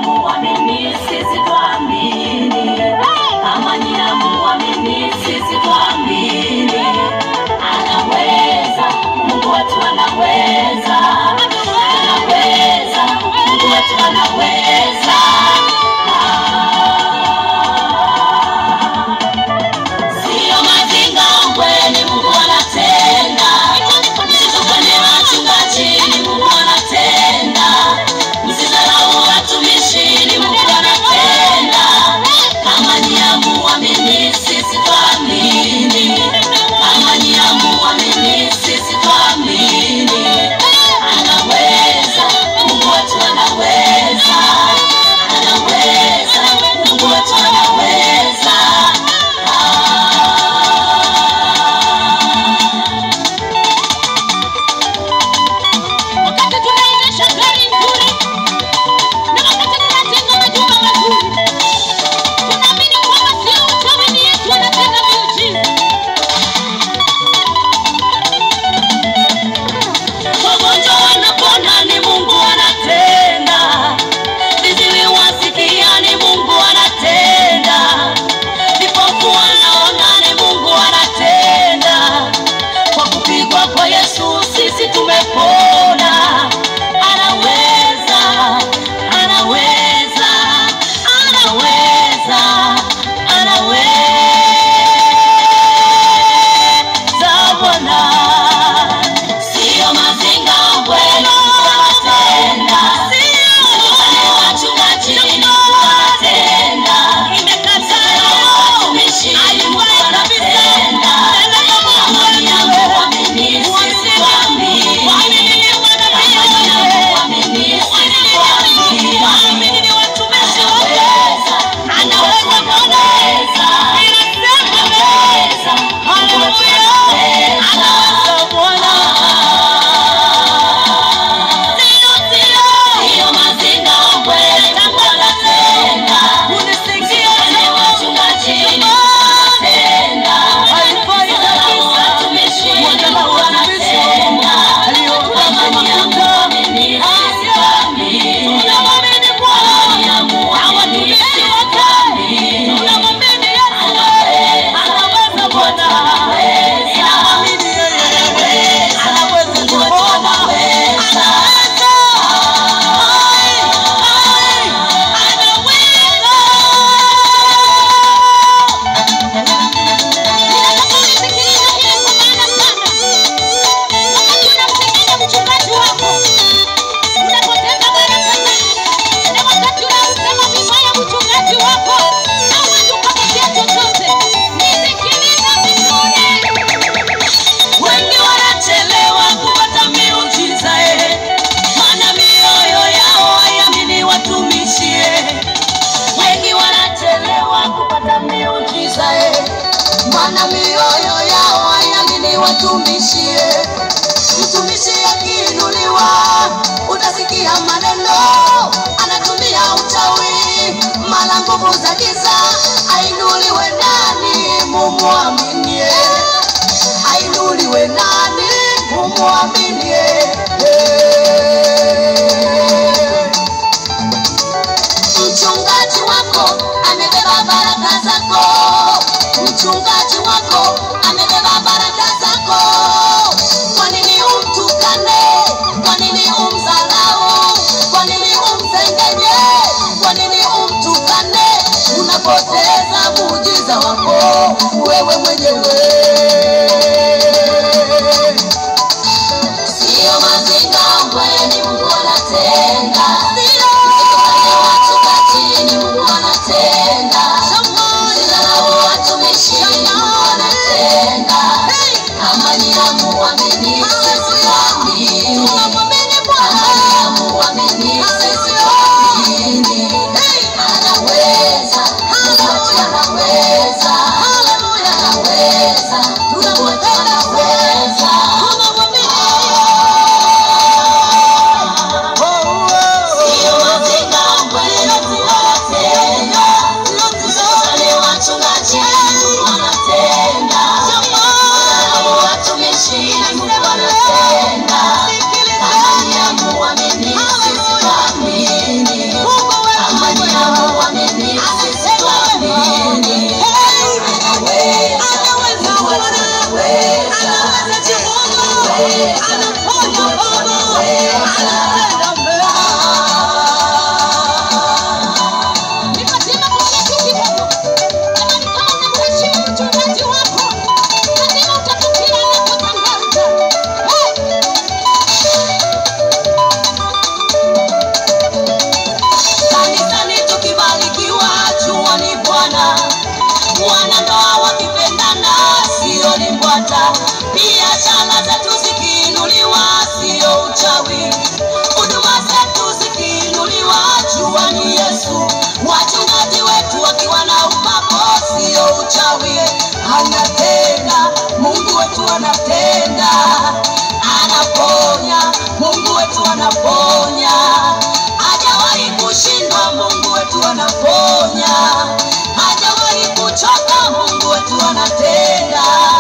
amuamini, sisi twaamini. Kama ni amuamini, sisi twaamini. Anaweza, Mungu wetu anaweza. Anaweza, Mungu wetu anaweza. Sio mazinga ukweli, Mungu anatenda. Msitukane wachungaji, ni Mungu anatenda. Msidharau watumishi, ni Mungu anatenda. Kama ni amuamini, sisi twaamini. Kama ni amuamini, sisi twaamini. Anaweza, Mungu wetu anaweza. Anaweza, Mungu wetu anaweza. wakati tunaendesha gari nzuri na wakati tunajenga majumba mazuri, tunaamini kwamba sio uchawi, ni Yesu anatenda miujiza. Wagonjwa wanapona, ni Mungu anatenda. Viziwi wasikia, ni Mungu anatenda. Vipofu wanaona, ni Mungu anatenda. Kwa kupigwa kwa Yesu sisi tumepona. Anaweza, anaweza, anaweza, anaweza Bwana. Sio mazinga ukweli, wanatenda. Wale wachungaji wanatenda. Watumishi wanatenda. Amani yangu waamini, sisi tuamini. Amani yangu waamini, sisi tuamini. Anaweza, anaweza Bwana. Anaweza, Mungu wetu anaweza. Sio mazinga ukweli, Mungu anatenda. Wale wachungaji wanatenda. Wale watumishi wanatenda. Amani yangu waamini, sisi tuamini. Amani yangu waamini, sisi tuamini. Anaweza, Bwana anaweza. Anaweza, Mungu wetu anaweza. Wengi wanachelewa kupata miujiza eh, maana mioyo yao haiamini watumishi eh. Wengi wanachelewa kupata miujiza eh, maana mioyo yao haiamini watumishi eh. Mtumishi akiinuliwa utasikia maneno, anatumia uchawi, mara nguvu za giza. Ainuliwe nani mumwaminie? Ainuliwe nani mumwaminie? Mchungaji wako amebeba baraka zako, mchungaji wako amebeba baraka zako. Kwa nini umtukane? Kwa nini umdharau? Kwa nini umsengenye? Kwa nini umtukane? Unapoteza muujiza wako wewe mwenyewe. Sio mazinga kweli, Mungu anatenda. Msitukane wachungaji, ni Mungu anatenda. Msidharau watumishi, ni Mungu anatenda. Kama ni hamuamini, sisi tuamini. Kama ni hamuamini, sisi tuamini. Anaweza, Mungu wetu anaweza. Anaweza. tunafuata. Biashara zetu zikiinuliwa, sio uchawi. Huduma zetu zikiinuliwa, jua ni Yesu. Wachungaji wetu wakiwa na upako, sio uchawi. Anatenda, Mungu wetu anatenda, anaponya, Mungu wetu anaponya, hajawahi kushindwa, Mungu wetu anaponya, hajawahi kuchoka, Mungu wetu anatenda.